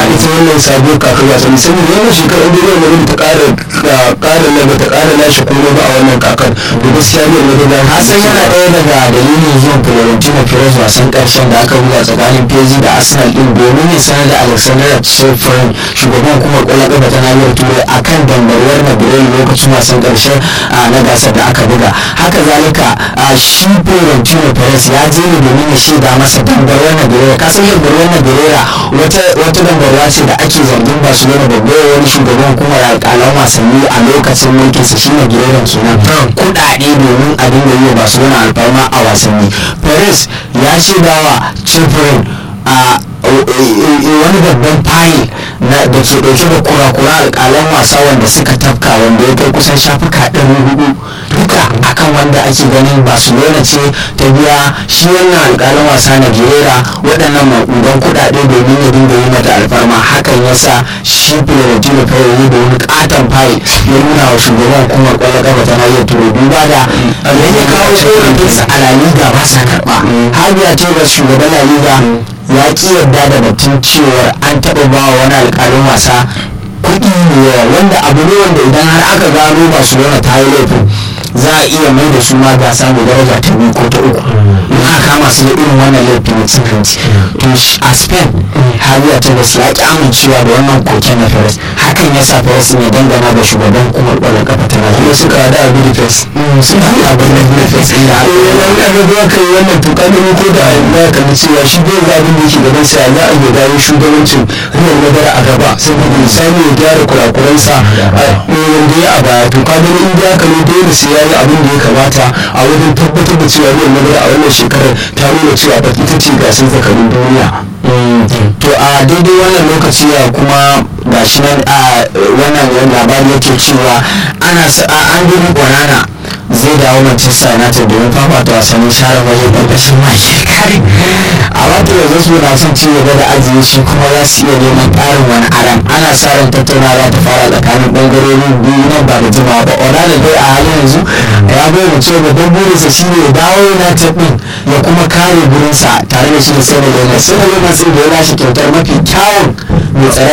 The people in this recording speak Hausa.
ita wannan sabuwar kakar wasanni saboda wannan shekarar da Real Madrid ta ƙara ƙara na ta ƙara lashe kuma ba a wannan kakar to gaskiya Real Madrid na Hassan yana ɗaya daga dalilin zuwan Florentino Perez wasan ƙarshen da aka buga tsakanin PSG da Arsenal ɗin domin ya sanar da Alexander Ceferin shugaban hukumar ƙwallon ƙafa ta nahiyar Turai akan dambarwar Madrid lokacin wasan ƙarshe na gasar da aka buga. Haka zalika shi Florentino Perez ya je ne domin ya shaida masa dambarwar Madrid ka san dambarwar Madrid wata wata dambarwa ce da ake zargin Barcelona da wani shugaban hukumar alƙalan wasanni a lokacin mulkinsa shi ne Guerrero kenan kuɗaɗe domin a dinga yi wa Barcelona alfarma a wasanni Perez ya shaidawa Ceferin a wani babban fayil da ke dauke da kura-kura alƙalan wasa wanda suka tafka wanda ya kai kusan shafuka ɗari hudu duka akan wanda ake ganin barcelona ce ta biya shi wannan alƙalan wasa na gera waɗannan maƙudan kuɗaɗe domin ya dinga yi mata alfarma hakan ya sa shi florentino perez da wani ƙaton fayil ya nuna wa shugaban hukumar ƙwallon ƙafa ta nahiyar turai duba da ya kawo tsorafinsa a la liga ba sa karɓa har ya ce ba shugaban la liga ya ki yarda da batun cewar an taɓa ba wa wani alƙalin wasa kuɗi yawa wanda abu ne wanda idan har aka gano barcelona ta yi laifin za a iya mai da su ma gasa mai daraja ta biyu ko ta uku in aka kama su da irin wannan laifin na cin hanci to a spain habiya ta basu ya ki amincewa da wannan koken na perez hakan ya sa perez ne dangana da shugaban hukumar ƙwallon kafa ta kuma suka hada a gudu fes sun haɗa abin da gudu fes inda aka yi aka zo aka yi wannan tuka da ko da ya kalli cewa shi bai ga abin da yake gaban sa za a iya dawo shugabancin ruwan madara a gaba saboda misali ya gyara kurakuransa wanda ya a baya to ka gani in ya kalli dole sai ya yi abin da ya kamata a wajen tabbatar da cewa ruwan madara a wannan shekarar ta nuna cewa ba ita ce gasar zakarun duniya to a daidai wannan lokaci ya kuma gashi nan a wannan labari yake cewa ana an gudu kwanana zai dawo manchester united domin fafata wasannin share waje ƙarƙashin maki kare a wata yanzu su na son ci gaba da ajiye shi kuma za su iya neman ƙarin wani aran ana sa ran tattaunawa ta fara tsakanin ɓangarorin biyu nan ba da jimawa ba orlando dai a halin yanzu ya bayyana cewa babban burinsa shine ya dawo united din ya kuma kare gurinsa tare da shi da sai da sai da da ya lashe kyautar mafi kyawun mai tsare